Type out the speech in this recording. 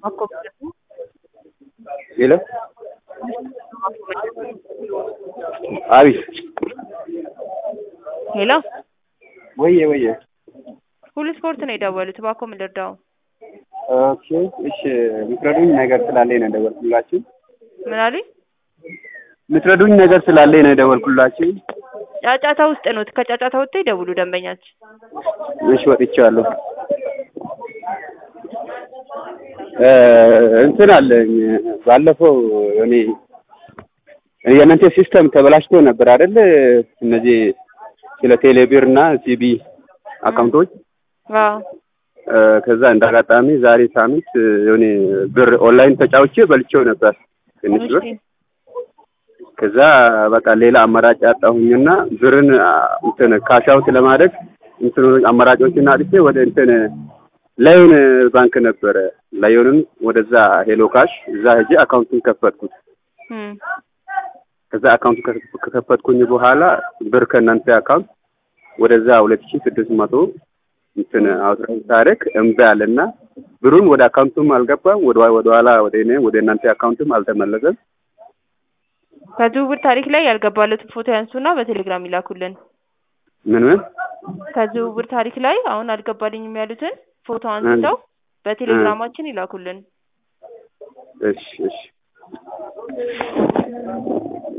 ሄሎ አቤት ሄሎ ወየ ወየ ሁሉ ስፖርት ነው የደወሉት። እባክዎ ምን ልርዳው? ኦኬ እሺ የምትረዱኝ ነገር ስላለኝ ነው የደወልኩላችሁ። ምን አሉኝ? የምትረዱኝ ነገር ስላለኝ ነው የደወልኩላችሁ። ጫጫታ ውስጥ ነው። ከጫጫታ ወጥተው ይደውሉ ደንበኛችን። እሺ ወጥቻለሁ። እ እንትን አለኝ ባለፈው እኔ የእናንተ ሲስተም ተበላሽቶ ነበር አይደል? እነዚህ ስለ ቴሌብር እና ሲቢ አካውንቶች አዎ እ ከዛ እንዳጋጣሚ ዛሬ ሳምንት የሆነ ብር ኦንላይን ተጫውቼ በልቼው ነበር ትንሽ ብር። እሺ ከዛ በቃ ሌላ አማራጭ አጣሁኝና ብርን አ፣ እንትን ካሽ አውት ለማድረግ እንትን አማራጮችን አጥቼ ወደ እንትን ላዮን ባንክ ነበረ ላዮንን ወደዛ ሄሎ ካሽ እዛ ሄጄ አካውንቱን ከፈትኩት። እም ከዛ አካውንቱ ከ- ከከፈትኩኝ በኋላ ብር ከእናንተ አካውንት ወደዛ ሁለት ሺህ ስድስት መቶ እንትን አውጥተን ታሪክ እምቢ አለና ብሩን ወደ አካውንቱም አልገባም ወደ ወደ ኋላ ወደ እኔ ወደ እናንተ አካውንትም አልተመለሰም። ከዝውውር ታሪክ ላይ ያልገባለትን ፎቶ ያንሱና በቴሌግራም ይላኩልን። ምን ምን ከዝውውር ታሪክ ላይ አሁን አልገባልኝም ያሉትን ፎቶ አንስተው በቴሌግራማችን ይላኩልን። እሺ እሺ